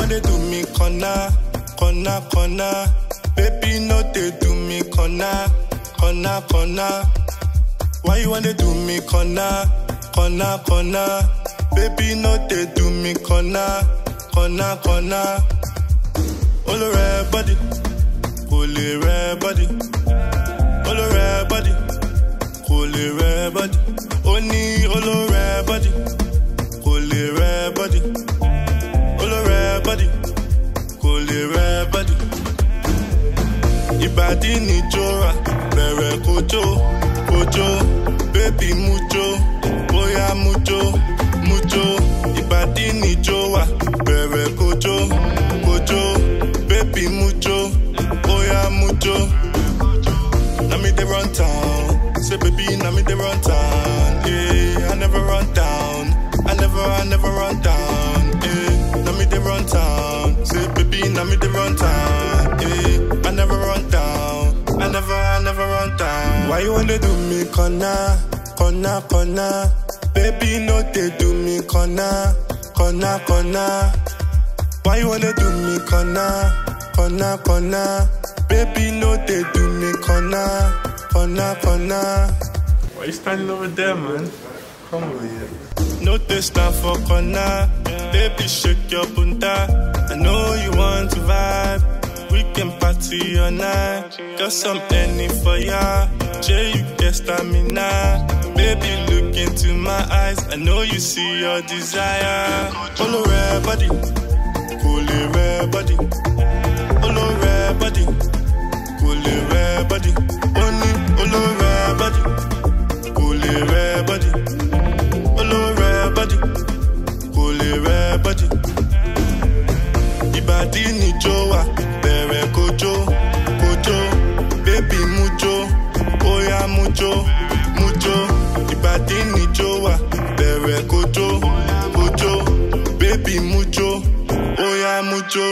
wanna do me corner, corner, corner? Baby, no they do me corner, corner, corner. Why you wanna do me corner, corner, corner? Baby, no they do me corner, corner, corner. All red body, holy red body, all red body, holy red body. Only all red body, holy red body, all red body, holy red body. Ìbàdí ni jọra, bẹ̀rẹ̀ kojo, kojo, bébí mujo, bóyá mujo, mujo. Ìbàdí ni jọra, bẹ̀rẹ̀ kojo, kojo, bébí mujo, bóyá mujo. Na me dey run town, say baby na me dey run town. Yeah, I never run down, I never, I never run down. Yeah, na me dey run town, say baby na me dey run town. Yeah, I never run down, I never, I never run down. Why you wanna do me corner, corner, corner? Baby no they do me corner, corner, corner. Why you wanna do me corner, corner, corner? Baby, no, they do me corner, corner, corner. Why you standing over there, man? Come over here. No, they stand for corner. Baby, shake your punta. I know you want to vibe. We can party all night. Got some penny for ya. Jay, you get stamina. Baby, look into my eyes. I know you see your desire. Follow red body. Cool red body. Follow red body. Cool red body. Only follow red body. Cool red body. Follow red body. Cool red body. Ìbàdí ni jó wa, bẹ̀rẹ̀ kojo, kojo, bébí mujo, bóyá mujo, mujo. Ìbàdí ni jó wa, bẹ̀rẹ̀ kojo, kojo, bébí mujo, bóyá mujo.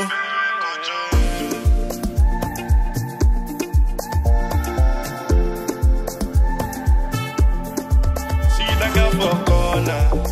See that girl for corner.